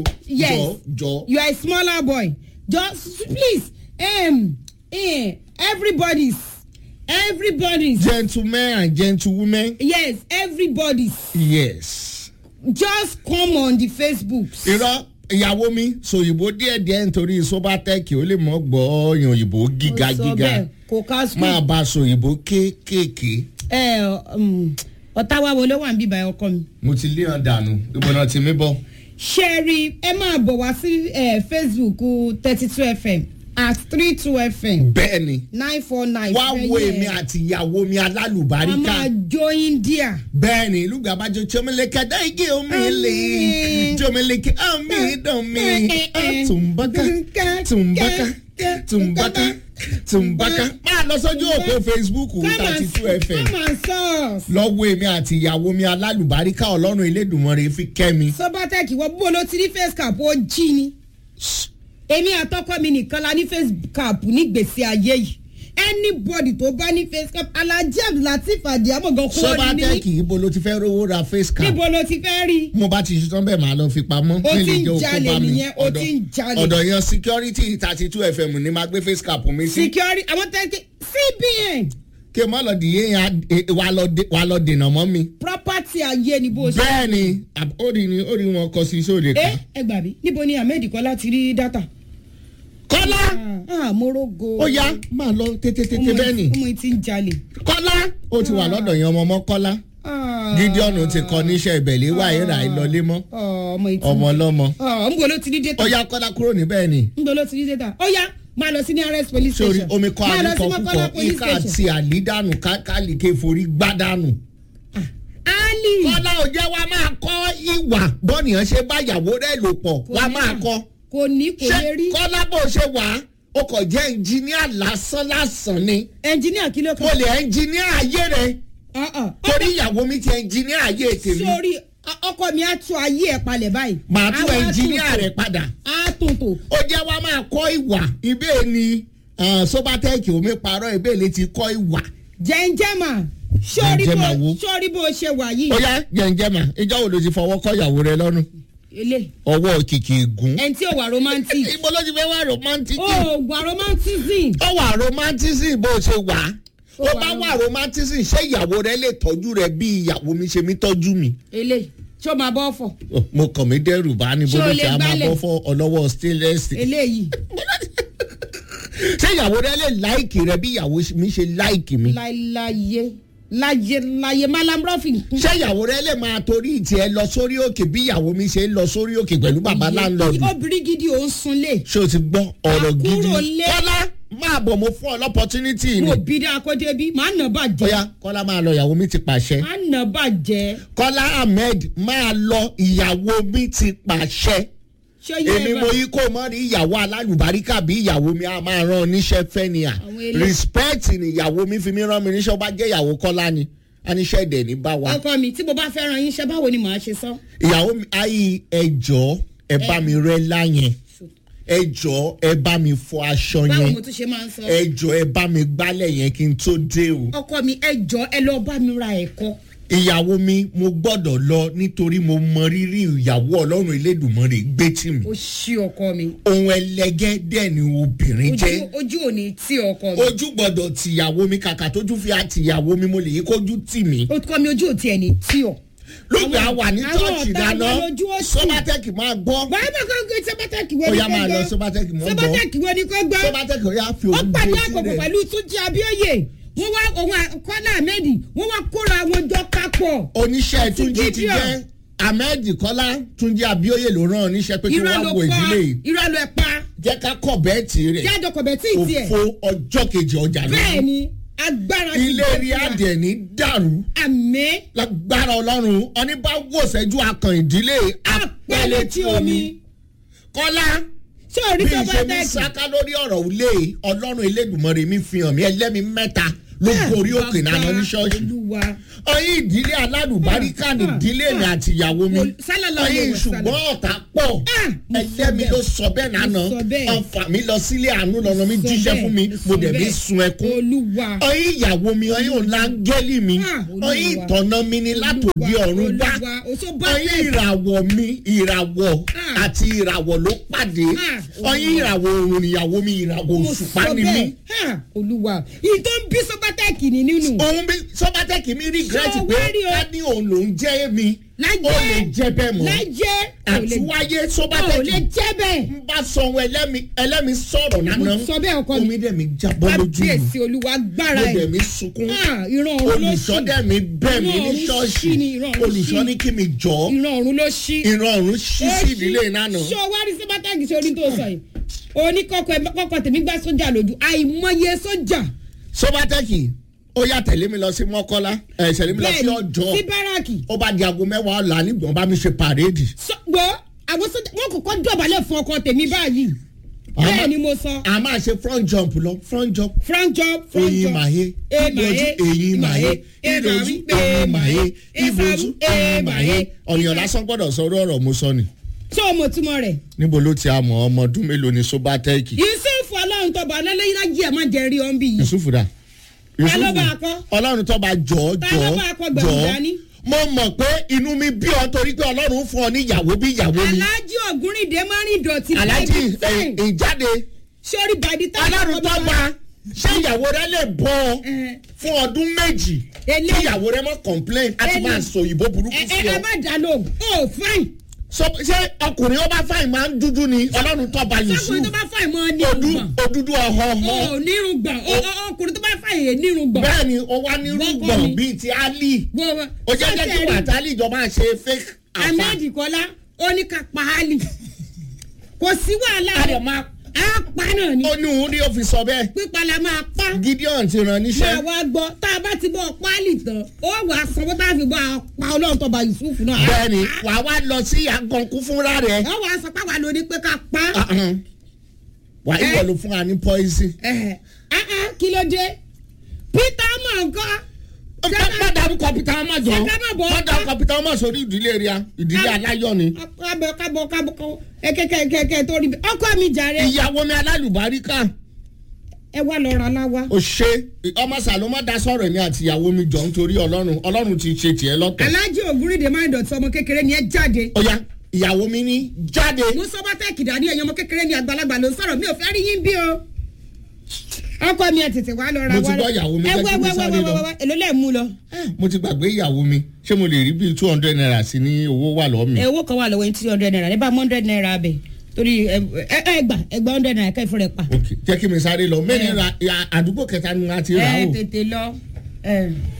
yes jọ jọ. you are a smaller boy just please um, eh, everybody's everybody's gentlemen and gentlewomen. yes everybody's yes. just come on the facebook. irọ́ ìyàwó mi sòyìnbó díẹ̀díẹ̀ nítorí sobatẹ́ẹ̀kì ó lè mọ́ gbọ́ ọ̀yàn òyìnbó gíga Ó sọ gíga bẹ́ẹ̀, kò ká school. máa bá sòyìnbó kéékèèké. ẹ um, ọ̀tá wa wo ló wà ń bíbá ọkọ mi. mo ti lé hàn dànù ìbọnà tí mi bọ. ṣe rí ẹ máa bọ̀ wá sí eh, facebook thirty two fm at three two fm bẹ́ẹ̀ ni nine four nine. wá wo èmi àti ìyàwó mi a alálùbáríkà. máa jó india. bẹ́ẹ̀ ni ìlú gbàbájọ tíọ́mẹ́lẹ́kẹ́ dáìgé omi lè tíọ́mẹ́lẹ́kẹ́ omi dánmi tùǹbákà tùǹbákà tùǹbákà tùǹbákà. máa lọ sójú òpó facebook thirty two fm come and source. lọ́wọ́ èmi àti ìyàwó mi alálùbáríkà ọlọ́run elédùnmọ́rẹ́ fi kẹ́ mi. sobatec wọ bó ló ti rí face cap ó jí ni. èmi àtọkọ mi nìkan la ní face cap ní gbèsè ayé yìí anybody tó bá ní face cap alhaji abdulateef adiamogan kó ní sọ́bátẹ́ẹ̀kì ibo ló ti fẹ́ rówó ra face cap. níbo ló ti fẹ́ rí. mo bá ti ṣetán bẹ́ẹ̀ máa lọ fi pamọ́. Ó mi ti lè ń jẹ́ okó jalè bá mi. nìyẹn, ó Ọ̀dọ̀- ti ń jalè. ọ̀dọ̀ yan security thirty two fm ni máa gbé face cap mi sí. security àwọn tẹ́lẹ̀ cbn kí n má lọ dìé yẹn á- wà lọ dè- wà lọ dènà mọ́ mi. property ayé ni bó ṣe. bẹ́ẹ̀ ni àb- ó rí ni ó rí wọn kọ sí sóde ẹ kan. ẹ gbà mí níbo ni ahmed kọ́lá ti rí data. kọ́lá ah morogo. ó yá máa lọ tètè tètè bẹ́ẹ̀ ni. ọmọ yìí ti ń jalè. kọ́lá ó ti wà lọ́dọ̀ yẹn ọmọ ọmọ kọ́lá. Ah. gideon ti kọ níṣẹ́ ìbẹ̀lẹ̀ wà ìrà ìlọlé mọ́ Ah, ọmọ yìí ti ọmọ ọlọ́mọ. Ah, ń bọ̀ ló ti rí data. ó yá kọ́lá kúrò níbẹ̀ ni. ń bọ̀ ló ti rí data. ó yá máa lọ sí ní rs police sórí station. omi kọ́ máa lọ sí àlùkò mọ́kànlá púpọ̀ police ika station. àti àlídànù kálíkè forí gbádànù. ali. kọ́lá ò jẹ́ wa máa kọ́ ìwà bọ́nìyàn ṣe bá ìyàwó rẹ̀ lò pọ̀ wa ní máa mà. kọ́. kò ní kò ṣé lè rí. kọ́lá bó ṣe wà á o kò jẹ́ ẹnjìníà lásán lásán ni ẹnjìníà kí ló o kàn. lè ẹnjìníà ayé rẹ Ah, ah. torí ìyàwó mi ti ẹnjìníà ayé tèmi sórí ọ- ọkọ mi á tún ayé ẹ palẹ̀ báyìí. màá tún Á wá ẹnjìníà tún rẹ tò. padà á tún tò. ó jẹ́ wa máa kọ́ ìwà ibẹ̀ ni ah, sobatẹ́ẹ̀kì omi parọ́ ibẹ̀ lè ti kọ́ ìwà jẹ́njẹ́mà sórí Jẹ́njẹ́mà bó wo? sórí bó ṣe wà yìí. ó yá jẹ̀ǹjẹ̀mà ìjọ wo ló ti fọwọ́ kọ́ ìyàwó rẹ lọ́nu ilé ọwọ́ kìkì ègún ẹni tí ò wà romantic. ibo ló ti fẹ́ wá romantic ó wà romanticism. ó wà romanticism bó ṣe wà Ó ó wà bá ro- wà romanticism ṣé ìyàwó rẹ lè tọ́jú rẹ bí ìyàwó mi ṣe mi tọ́jú mi. ilé ṣó máa bọ́ fọ̀. Oh, mo kàn mí dẹ́rù bá ní Ṣé o bólú lè tí a máa gbálẹ̀? bọ́ fọ́ ọlọ́wọ́ stainless. eléyìí ṣé ìyàwó rẹ lè láìkì rẹ bí ìyàwó mi ṣe láìkì mi. láyé láyé láyé malam rọ́fìn. ṣé ìyàwó rẹ lè máa torí tiẹ̀ lọ sórí òkè bí ìyàwó mi ṣe ń lọ sórí òkè pẹ̀lú bàbá láńlọ́ọ̀dù. obìnrin gidi ò ń sunlé. ṣé o ti gbọ́ ọ̀rọ̀ gidi. Àkúrò lé. kọ́lá máa bọ̀ mo fún ọ lọ́pọ̀tunity ni. mo bí dá akọ́dé bí màá nà bàjẹ́. bóyá kọ́lá máa lọ ìyàwó mi ti pàṣẹ. màá nà bàjẹ́. kọ́lá ahmed máa lọ ìyàwó mi ti pàṣẹ. ṣé yẹ èmi ẹ bá mo yí kó mọ́ rí ìyàwó alálùbáríkà bí ìyàwó mi a máa rán oníṣẹ́ fẹ́ ni à Àwọn ilé- respect ni ìyàwó mi fi mí rán mi níṣẹ́ ó bá jẹ́ ìyàwó kọ́lá ni aníṣẹ́ ẹ̀dẹ̀ ní bá wa. ọkọ mi tí mo bá fẹ́ràn yín ṣe báwo ni màá ṣe sọ. ìyàwó mi ayé ẹjọ́ ẹ bá mi rẹ́ láyẹn ẹjọ́ ẹ bá mi fọ aṣọ báwo yẹn mo tún ṣe máa ń sọ. ẹjọ́ ẹ bá mi gbálẹ̀ yẹn kí n tó dé o. ọkọ mi ẹ jọ ẹ lọ bá mi ra ẹ̀kọ́. ìyàwó mi mo gbọ́dọ̀ lọ nítorí mo mọ rírì ìyàwó ọlọ́run elédùnmọ́rè gbé tì mí. ó ṣí ọkọ mi. ohun ẹlẹgẹ́ dẹ̀ ni obìnrin jẹ́. ojú ojú ò ní tí ọkọ mi. ojú gbọ́dọ̀ tìyàwó mi kàkà tójú fi àtìyàwó mi mo lè yí kójú tì mí. ọkọ mi ojú ò tiẹ̀ ní tí ọ. lóògbé a wà ní àwọn chọ́ọ̀chì ọ̀tá dáná wa lójú ó sì. sọ́bátẹ́kì máa gbọ́. wàá bá kọ́ gbé sẹ́bátẹ́kì wo ó ni yá kò máa lọ gbọ́. sọ́bátẹ́kì mọ́ gbọ́. sẹ́bátẹ́kì wo ni kò gbọ́. sọ́bátẹ́kì ó yá fi ó òun pàdé gbé àpòpọ̀ sílẹ̀. pẹ̀lú túnjí abíọ́yè wọ́n wá òun kọ́lá ahmed wọ́n wá kóra wọn jọ kápọ̀. oníṣẹ́ túnjí ti Gideon. jẹ́ ahmed kọ́lá túnjí abíóyè ló rán oníṣẹ́ pé kí irọ́ wọ́n ló wo pa ìdílé yìí irọ́ ló pa jẹ́ ká kọ̀ bẹ́ẹ̀tì rẹ̀ jájọ kọ̀bẹ̀ tí ì tiẹ̀ òfo ọjọ́ kejì ọjà bẹ́ẹ̀ lónìí. ni agbára ti ilé dé rí fún wa. adìẹ ní dàrú àmì lágbára ọlọ́run ọní bá wòsẹ́jú akàn ìdílé apẹ̀lẹ̀ tí omi kọ́lá ṣé orí bí tó bá ṣe mi tẹ̀kì sáká lórí ọ̀rọ̀ ilé ọlọ́run elédùnmọ̀rẹ́ mi fi hàn mí ẹlẹ́mi mẹ́ta ló gorí òkè náà ní ṣọ́ọ̀ṣì olúwa ọyìn ìdílé alálùbáríkà ní ìdílé mi àti ìyàwó mi Ol- sálàlá ọyìn olówó sálà. ṣùgbọ́n ọ̀tá pọ̀ Ah, mo sọ ẹgbẹ́ mi bẹ́ẹ̀. ló sọ bẹ́ẹ̀ nánà Mo sọ bẹ́ẹ̀. ọ̀fà mi lọ sílé àánú lọ́nà mi Sọ jíṣẹ́ bẹ́ẹ̀, fún mi mo mo sọ dẹ̀ mi bẹ́ẹ̀. sun ẹkún olúwa ọyìn ìyàwó mi ọyìn òlángẹ́lì mi Ah, Olúwa. ọyìn ìtọ̀nà mi ni látòdì ọ̀run wá olúwa o tó bá ọyìn ìràwọ̀ mi ìràwọ̀ Ah. àti ìràwọ̀ ló pàdé Ah, ọyìn ìràwọ̀ òrùn ìyàwó mi ìràwọ̀ mo òṣùpá sọ ni mí bẹ́ẹ̀ Ha, olúwa ìyí tó ń bí sọ́bátẹ́ẹ̀kì ní nínú òun bí sọ́bátẹ́kì mi regret Ṣé o pé wá rí o? ká ní òun lòún jẹ́ mi lájẹ́ ó lè jẹ́ bẹ́ẹ̀ mọ́ lájẹ́ ò lè- àtúwáyé ò lè sọ́bátẹ́kì jẹ́ bẹ́ẹ̀ ń bá sọ ohun ẹlẹ́mi ẹlẹ́mi sọ̀rọ̀ nánà mo sọ bẹ́ẹ̀ ọkọ mi omi dẹ̀ mi jábọ́ lójú mi kábíyèsí olúwa gbára mo ẹ̀ dẹ̀ mi sunkún Ah, ìran ọ̀run ló olùṣọ́ ṣí dẹ̀ mi bẹ̀ mí Ìran ní ọ̀run ṣọ́ọ̀ṣì ṣí ni, ìran ọ̀run olùṣọ́ ṣí. ní kí mi jọ́ ìran ọ̀run ló ṣí ìran ọ̀run ṣí Ó sí ṣí. ìdílé ìnáná ṣé o wá rí sọ́bátẹ́ẹ̀kì ṣe orí tó sọ yìí oníkọ́kọ́ ẹ- kọ́kọ́ tèmi gbá sójà lójú àìmọye sójà sọ́bátẹ́kì ó yà tẹ̀lé mi lọ sí mọ́kọ́lá ẹ̀ tẹ̀lé mi lọ sí bẹ́ẹ̀ni ọjọ́ sí báràkì ó bá di aago mẹ́wàá ọ̀la nígbọ̀n bá mi ṣe pàréèdì gbọ́ àwọn sójà wọn kọ́kọ́ dọ̀bálẹ̀ fún ọkọ tèmi báyìí bẹ́ẹ̀ ni mo sọ a máa ṣe front jump lọ front jump front job front oyin job màye ìbojú eyín màye ìrojú eyín màye ìbojú eyín màye ọ̀nìyàn lásán gbọ́dọ̀ sọ orí ọ̀rọ̀ mo sọ ni. ṣé o mọ̀ túmọ̀ rẹ̀ níbo ló ti àmọ́ ọmọ ọdún mélòó ni sobatẹ́ẹ̀kì yusuf ọlọ́run tọba ọlọ́lẹ́yìn lájí ẹ̀ má jẹ́ rí ọ́n bí yìí yusuf dà. Ta ló bá a kọ́? ọlọ́run tó bá jọ Ta jọ ló bá a kọ́ gbẹ̀rù jọ dání? mo mọ̀ pé inú mi bí ọ torí pé ọlọ́run fún ọ ní ìyàwó bí ìyàwó mi alájí ògúnrìndé má rìn dọ̀tí alájí by the time. ẹ̀, ìjáde sórí bàdí tá ọlọ́run tó bá ṣé ìyàwó rẹ lè bọ́ ọ Eh. fún ọdún méjì Ele- kí ìyàwó rẹ mọ́ complain á ti Ele- máa sọ òyìnbó burúkú ẹ sí ẹ ọ. ẹ má dá lóhùn ó fáìn Sọ- ṣé ọkùnrin ó bá fáìn máa ń dúdú ni ọlọ́run tó bá yusuf sọkùnrin tó bá fáìn mọ́ ní odu irùngbọ̀n òdúdú ọ̀họ̀ọ̀họ̀ ó nírùngbọ̀n ó ó- ọkùnrin tó bá fáìn yé nírùngbọ̀n. bẹ́ẹ̀ ni ó wá ní Wọ́n kọ́ rúgbọ̀n mi. bíi ti ali Wọ́n- ó jẹ́ jẹ́ kí sọ́tẹ̀rì wàtálì ìjọ máa ṣe fake afa ahmed kọ́lá ó ní ká pa á lì kò sí wàhálà a rẹ̀ lè máa á pa náà ni ó ní òun ní ó fi sọ bẹ́ẹ̀ pípa la máa pa gideon ti ràn máa níṣẹ́ wá gbọ́ tá a bá ti bọ́ páálí tán ó wà á sanwó tá a fi bọ́ a pa ọlọ́run tó ba yusuf náà. á bẹ́ẹ̀ ni pa. wàá wá lọ sí àgànkú fúnra rẹ̀ ó wà á sọ pé àwa ló ní pé ká pa. Ah, ah. wàá Eh. ìwọ ló fún wa ní poison. Ẹ̀hẹ̀. Ah, ah, kí ló dé peter mọ̀ nǹkan. má dárúkọ peter ọmọ jọ Ṣé ká má bọ̀ ọ́ má dárúkọ peter ọmọ sórí ìdílé rẹ̀ ìdílé aláyọ̀ ni. kábọ̀ kábọ̀ kábọ̀ kábọ̀ ẹ̀kẹ́kẹ́kẹ́ tó rí bẹ́ẹ̀ ọkọ mi jàre ìyàwó mi alálùbáríkà ẹ wá lọ ra láwa. ó ṣe ọmọ sàlómọ dá sọ̀rọ̀ mi àti ìyàwó mi jọ nítorí ọlọ́run ọlọ́run ti ṣe tiẹ̀ lọ́tọ̀. alájí ògúnrìndé máa ń dọ̀tí ọmọ kékeré ni ẹ jáde. ó yá ìyàwó mi ní jáde. mo sọ bá tẹ́ẹ̀kì dání ẹ̀yàn ọmọ kékeré ni àgbàlagbà ló ń sọ̀rọ̀ mi ò fẹ́ rí yín bí o. ọkọ mi ẹ tètè wá lọ ra Mo ti wá. gbọ́ ìyàwó mi, ẹ jẹ́ wá kí mi wá wá sáré wá lọ. wá wá èló lẹ́ẹ̀ mú lọ. mo ti gbàgbé ìyàwó mi ṣé mo lè rí bíi two hundred naira sí ní owó wà lọ́ọ́ mi. ẹ owó kan wà lọ́wọ́ yín three hundred naira ní bá hundred naira bẹ̀ torí ẹ ẹ ẹ gbà ẹ gbà hundred naira kẹ́ẹ̀ fún rẹ̀ pa. ok jẹ́ kí mi sáré lọ mẹ́rin ra ya- àdúgbò kẹta ni a ti rà ẹ o. tètè lọ. ẹ